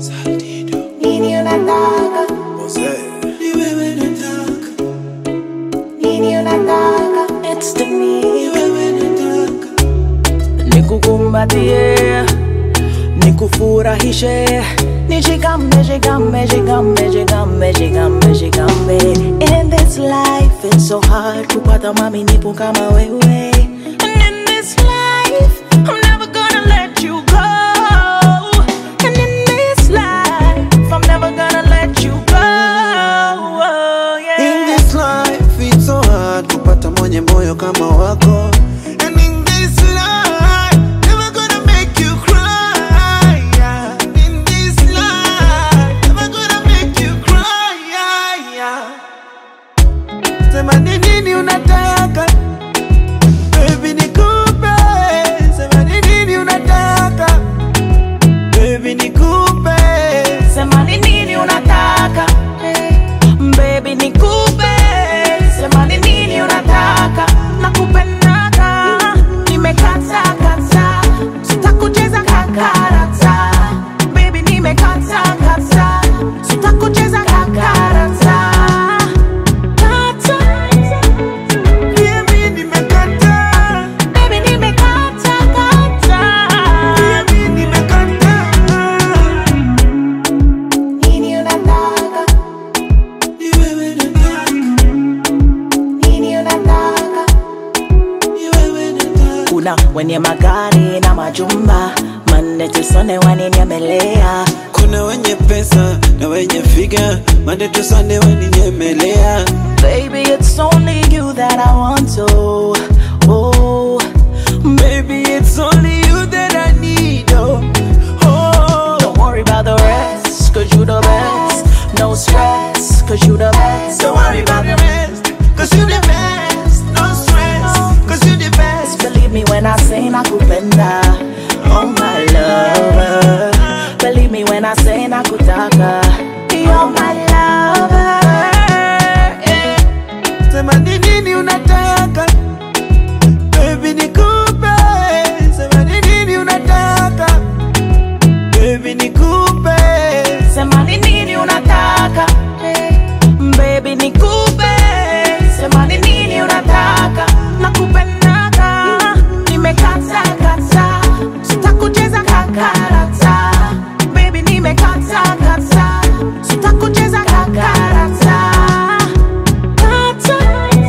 Nini unataka? Ni wewe nataka, Nini unataka? It's the me. ni wewe nataka, nikukumbatie nikufurahishe nishikambe shikambe shikambe shikambe shikambe shikambe in this life it's so hard kupata maminifu kama wewe and in this life I'm never gonna let you go and in this life I'm never gonna let you go oh, yeah. In this life it's so hard kupata mwenye moyo kama wako And in this life never gonna make you cry yeah. In this life never gonna make you cry yeah, yeah. Sema ni nini unataka Baby nikupe Sema ni nini unataka Baby nikupe Sema ni nini unataka Baby nikupe Sema ni nini unataka Nakupendaka Nimekata kata Sitakucheza kakarata Baby nimekata kata Sitakucheza kakarata Kata Baby nimekataa Baby nimekata kata Baby nimekataa Nini unataka? Ni wewe nataka, Nini unataka? ni wewe nataka. kuna wenye magari na majumba Monday to Sunday waninyemelea Kuna wenye pesa na wenye figa, Monday to Sunday waninyemelea. Baby, it's only you that I want to. Oh, Baby, it's only you that I need. Oh, oh. don't worry about the rest, cause you the best. No stress, cause you the best. Don't worry about the rest, cause you the best. No stress, cause you the best. Believe me when I say nakupenda. Oh, my lover. Believe me when I say nakutaka. You're my lover. Yeah. Sema ni nini unataka Baby nikupe Sema ni nini unataka Baby nikupe Sema ni nini unataka Baby nikupe Sema ni nini unataka Nakupendaka Nimekata kata Sitakucheza kakarata Baby nimekata kata Sitakucheza kakarata Kata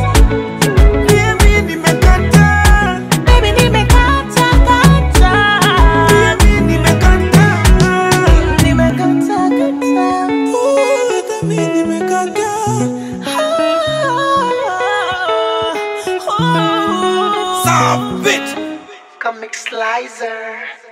Baby nimekataa Baby nimekata kata Baby nimekataa Nimekata kata Ooh, hata mimi nimekataa Oh, oh. Stop it Comic Slicer.